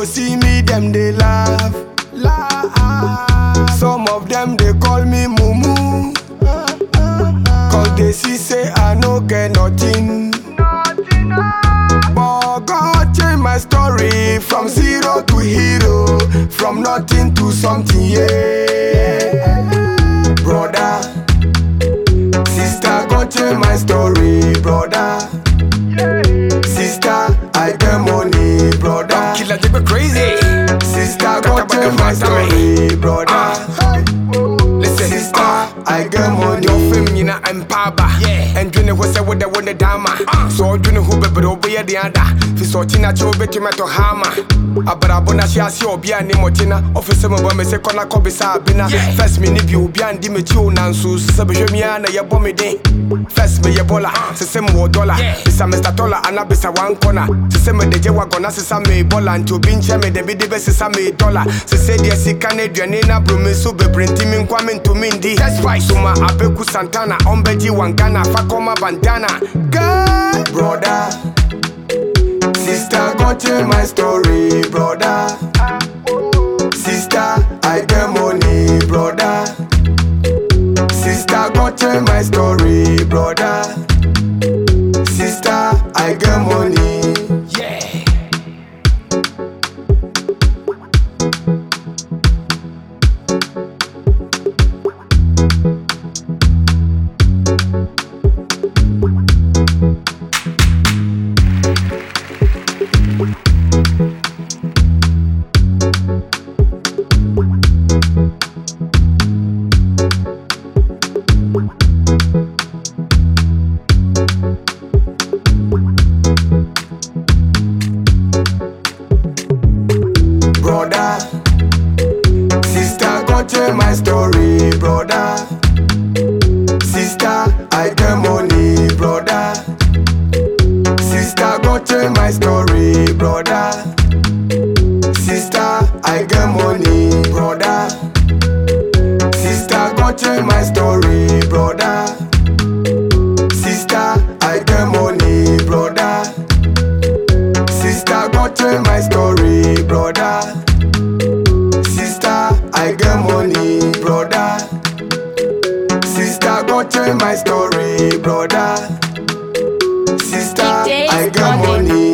go see me, them they laugh. laugh. Some of them they call me Mumu. Cause they see say I no get nothing. But God change my story from zero to hero, from nothing to something, yeah. Brother, sister, God change my story, brother. Sister, I get money, brother. Killer, they go crazy. Sister, God change my story, brother. Listen, Sister, I get money. Your fame nyina empower Yeah. And dwene ho sɛ wode wo ne dama so ɔdwene ho bebree wobɛyɛ de ada fi sɛ ɔkye na kyɛ wobɛtumi atɔ hama abrabɔ no hye ase a obi a ne mmɔkye na ɔfe sɛ mebɔ me sɛ kɔna kɔbisa abena Yeah. first me ne bi obi andi m'akyi o nanso sɛ bɛhwɛ mi a na yɛbɔ me den first meyɛ bɔla sɛ sɛ mewɔ dɔla Yeah. bisa mr tola ana bisa wankɔna sɛ sɛ mede gye wagɔna sesa me bɔla nti obi nkyɛ me dabi de bɛsesa me dɔla sɛ sɛ deɛ sika no aduane no abrɛ me so bebree nti me nkwa me ntumi ndi soma abɛku santana ɔmbɛgye wankana fa kɔma bandana Girl, brother. Sister, God change my story, brother. Sister, I get money, brother. Sister, God change my story, brother. Sister, I get money. yeah. brother. Sister, God change my story, brother. Sister, I get money, brother. Sister, God change my story, brother. Sister, I get money, brother. Sister, God change my story, brother. Sister, I get money, brother. Sister, God change my story, brother. Sister, I get money, brother. Sister, God change my story, brother. Sister, Big Days I get Gordon. money,